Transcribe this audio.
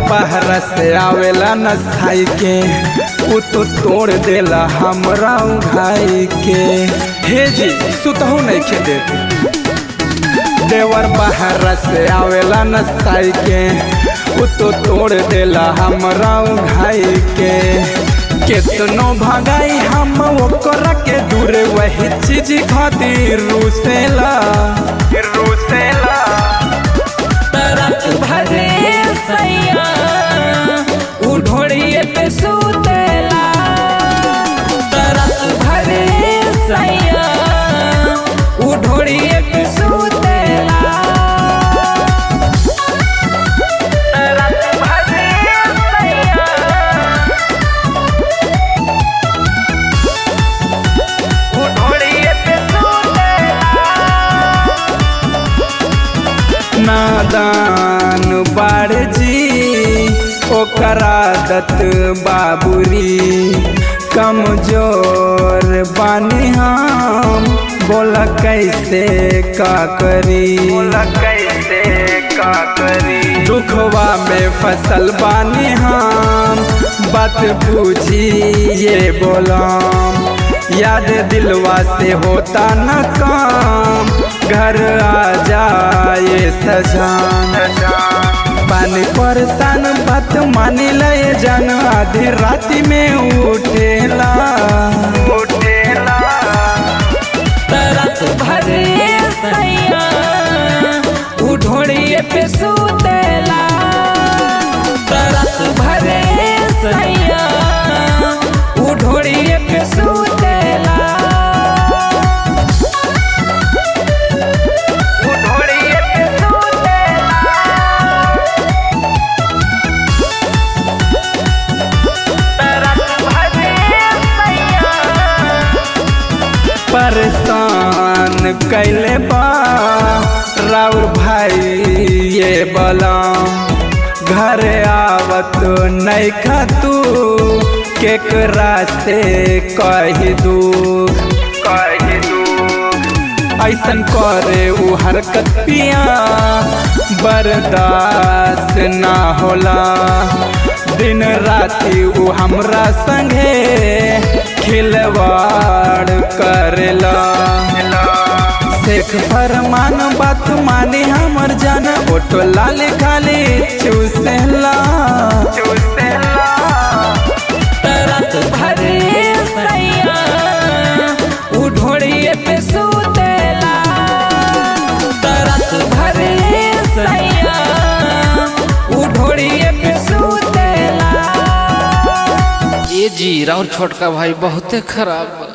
बाहर से आवेला न साई के उ तो तोड़ देला हमरा घाई के हे जी सुतहु नहीं खे देते देवर बाहर से आवेला न साई के उ तो तोड़ देला हमरा घाई के केतनो भगाई हम ओकरा के दूर वही चीज खातिर रूसेला रूसेला तरत भरे सैया उ ढोड़िए पे सुतेला तरत भरे सैया उ ढोड़िए पे सुतेला तरत भरे सैया उ ढोड़िए पे सुतेला नादान बाड़ जी ओकरा दत बाबुरी कमजोर बानी हम बोला कैसे का करी बोला कैसे का करी दुखवा में फसल बानी हम बात पूछी ये बोलाम याद दिलवा से होता न काम घर आ जाए सजान पानी परेशान बात मानी लय जान आधी राति में उठेला उठेला तरत भरे सैया उ ढोड़िए पे सुतेला तरत भरे सैया उ ढोड़िए पे सुतेला उ ढोड़िए पे सुतेला तरत भरे सैया परेशान कैले बा राउर भाई ये बलाम घर आवत नहीं खतू केकरा से कह दू कह दू ऐसन करे उ हरकत पिया बर्दाश्त ना होला दिन राति उ हमरा संगे खिलवाड़ करेला शेख फरमान बात मानी हमर जान ओटो लाल खाली चूसेला चूसेला तरत भरे सैया उ ढोड़िए पे सुतेला तरत भरे सैया उ ढोड़िए पे सुतेला ये जी राउर छोटका भाई बहुते खराब बा